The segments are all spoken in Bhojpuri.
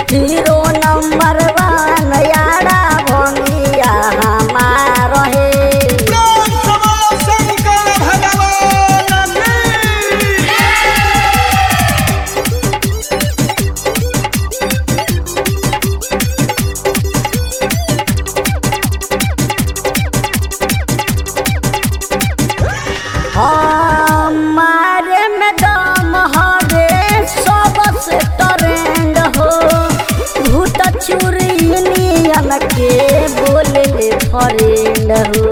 हीरो नंबर वन यारा भंगिया हमार हे प्रेम से बोलो शंकर भगवान की हमारे में दम हवे सबसे ट्रेंड हो भूत चूरी नियन के बोले ले फ्रेंड हो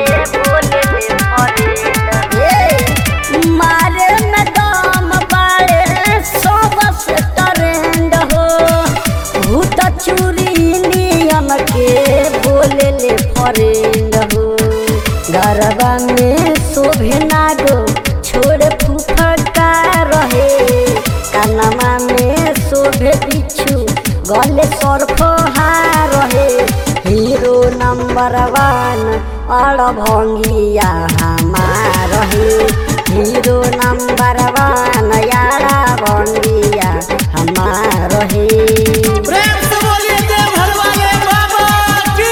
ए, मारे में दम बाड़े सबसे ट्रेंड हो भूत चूरी नियन के बोले ले फ्रेंड हो गरबा में शोभे नागो छोड़ फुफका रहे कानमा में शोभे बिच्छू गले सरफहा रहे हीरो नंबर वन अड़ भंगिया हमार हे हीरो नंबर वन यारा भंगिया हमार हे प्रेम से बोलिए देवघर वाले बाबा की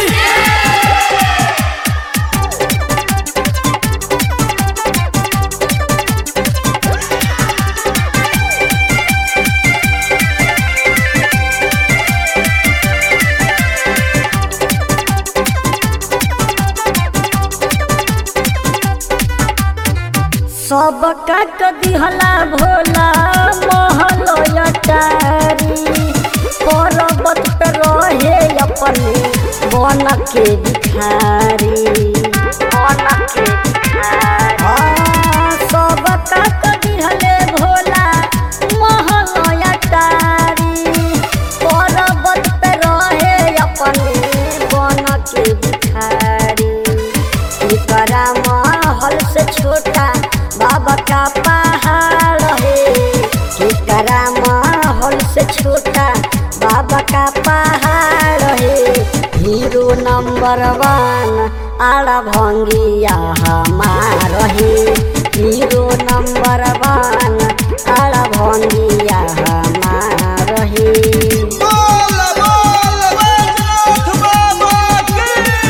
सब काक दिहला भोला महल अटारी पर्वत पे रहे अपने बन के भिखारी बन के भिखारी हाँ, सब काक दिहले भोला महल अटारी पर्वत पे रहे अपने बन के भिखारी एकरा महल से छोटा बाबा का पहाड़ है एकरा महल से छोटा बाबा का पहाड़ है हीरो नंबर वन आड़ा भंगिया हमार है हीरो नंबर वन आड़ा भंगिया हमार है बोल बोल बैजनाथ बाबा की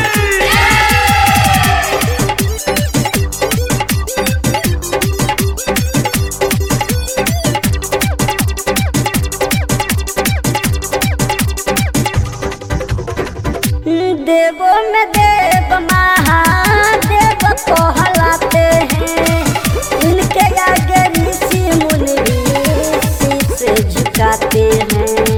देवो में देव महादेव कहलाते हैं इनके आगे ऋषि मुनि भी शीश झुकाते हैं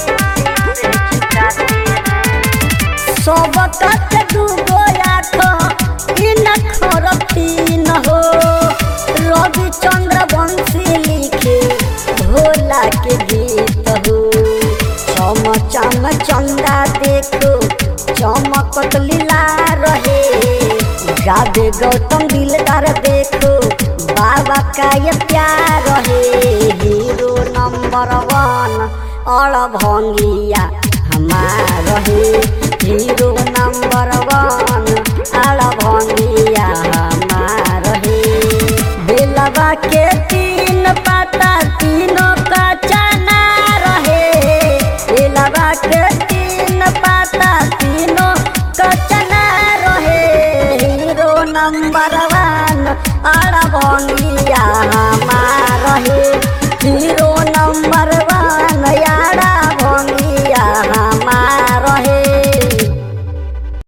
सब तक डूबो आँख इन खरतीन हो रविचंद्र वंशी लिखे भोला के गीत हो चम चम चंदा देखो चमकत लीला रहे गावे गौतम दिलदार देखो बाबा का ये प्यार रहे हीरो नंबर वन अड़ भंगिया हमार रहे हीरो नंबर वन अड़ भंगिया हमार रहे बेलवा के तीन पाता तीनों का चना रहे बेलवा के तीन पाता तीनों का चना रहे हीरो नंबर वन अड़ भंगिया हमार रहे हीरो नंबर वन यार